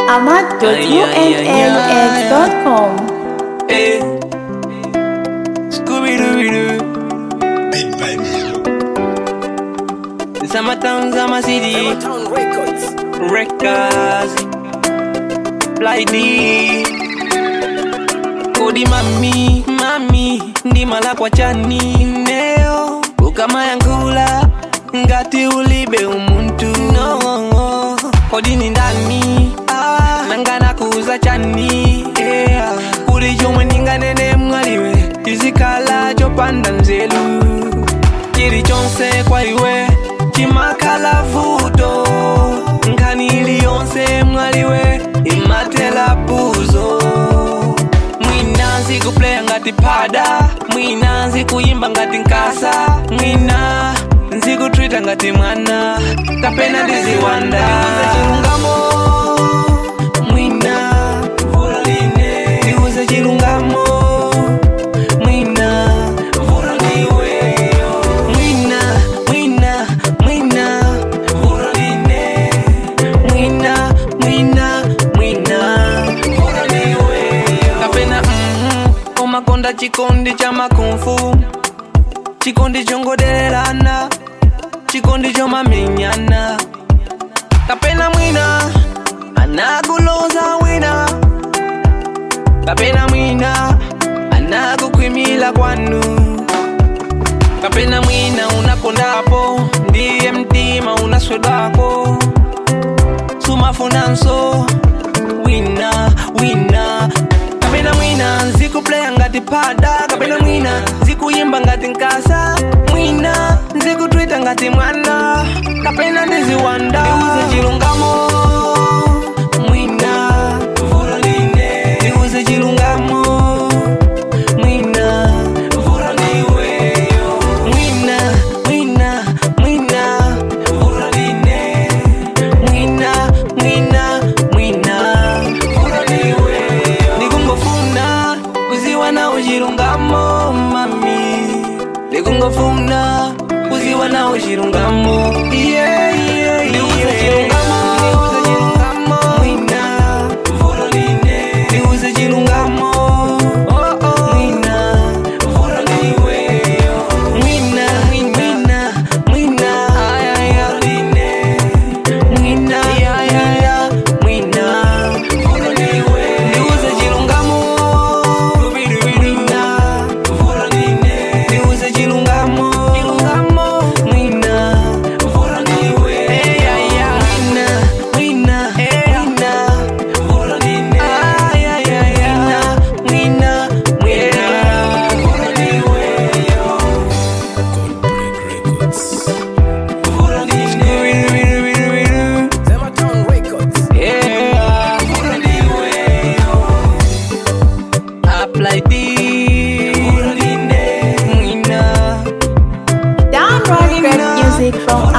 ahmad.unaux.com. Eh. Scooby-Doo-Doo. Summertown, Summer City. Records. Fly D. Kodi mami, mami, ndimala kwa chani neo ukama yankula ngati ulibe umuntu no kodi ni ndani ah, nangana kuuza chani yeah. kuli chomwe ndinganene mwaliwe chizikhala chopanda nzelu chilichonse kwa iwe chimakhala vuto nkhani iliyonse mwaliwe imatela puzo mwina nzikupleya ngati pada mwina nzikuyimba ngati nkasa mwina nzikutwita ngati mwana kapena ndiziwanda chilungamo mwina vula line ndiuze chilungamo mwina vula ndiweyo mwina mwina mwina vula line mwina mwina mwina vula ndiweyo kapena mhm umakonda chikondi cha makumfu chikondi chongodelelana chikondi chomamenyana kapena mwina anakuloza wina kapena mwina anakukwimila kwanu kapena mwina unakondapo ndiye mtima unaswedwako sumafunanso wina wina kapena mwina nzikupleya ngati pada kapena mwina nzikuyimba ngati nkasa mwina nzikutwita ngati mwana kapena ndiziwanda ndiuze chilungamo mwina vula line ndiuze chilungamo mwina vula ndiweyo mwina mwina mwina vula line mwina mwina mwina vula ndiweyo ndikungofuna kuziwa na uchilungamo mami ndikungofuna kuziwa na uchilungamo yeah, yeah, yeah. Ndiuze chilungamo, ndiuze chilungamo. Mwina, vula line. Ndiuze chilungamo. Oh, oh. Mwina, vula ndiweyo. Mwina, mwina, mwina. Ay, ay, ay. Mwina, ya, ya, ya. Mwina, vula ndiweyo. Ndiuze chilungamo. Mwina, vula line. Ndiuze chilungamo. Mwina, vula ndiweyo. Hey, ay, ay. Mwina, mwina, mwina. Ay, ay, ay, ay. Mwina, mwina, vula ndiweyo. Vula ndiweyo. Yeah, vula ndiweyo. Apply D. Vula line. Mwina. Download great music from